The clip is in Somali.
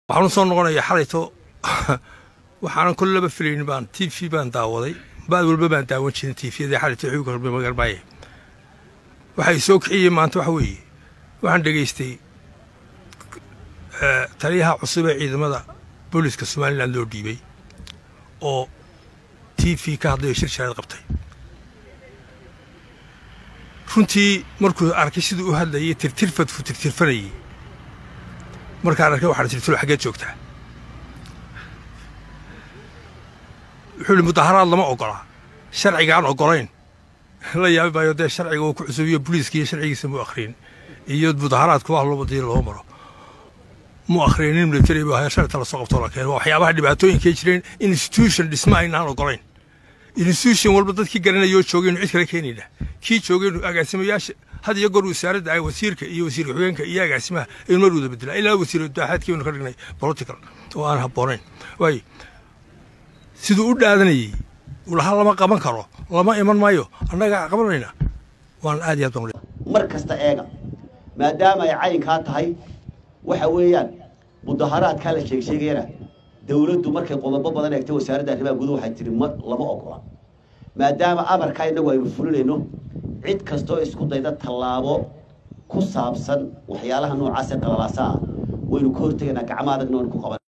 waxaan u soo noqonayaa xalayto waxaanan kol laba filaynin baan t v baan daawaday baad walba baan daawan jirin t vyada xalayto xuuga horbe magarmaaye waxay soo kiciyey maanta waxa weeye waxaan dhegaystay taliyaha cusub ee ciidamada booliska somalilan loo dhiibay oo t v ka hadlayo shir sharaad qabtay runtii markuu arkay siduu u hadlayay tirtirfadku tirtirfanayey markaan arkay waxaan tirtiro xaggeed joogtaa wuxuu ihi mudaharaad lama ogola sharcigaan ogolayn la yaabi maayo dee sharciga uu ku cusubiyo boliiska iyo sharcigiisa mu akhriyin iyo mudaharaadku wax loo badii loo maro mu akhrinin military bu ahaa sharta lasoo qabtoo la keeno waxyaabaha dhibaatooyinkay jireen institution dhisma aynaan ogolayn institution walba dadkii garanayoo joogaynu cid kale keenayna kii joogaynu agaasimayaasha had iyo goor wasaaradda ay wasiirka iyo wasiir ku-xigeenka iyo agaasimaha aynu mar wada bedelaa ilaa wasiir daaxaadkiibanu ka dhignay political oo aan habboonayn waayo siduu u dhaadanayey ulaha lama qaban karo lama iman maayo annagaa qabanayna waan aad iyo aad baan mar kasta eega maadaama ay caynkaa tahay waxa weeyaan mudaharaadkaa la sheegsheegayana dawladdu markay qodobo badan eegtay wasaaradda arrimaha guduhu waxay tihi ma lama ogola maadaama amarkaa innagu aynu fulinayno cid kastoo isku dayda tallaabo ku saabsan waxyaalaha noocaasee qalalaasaa waynu ka hortegaynaa gacmo adagna waynu ku qaban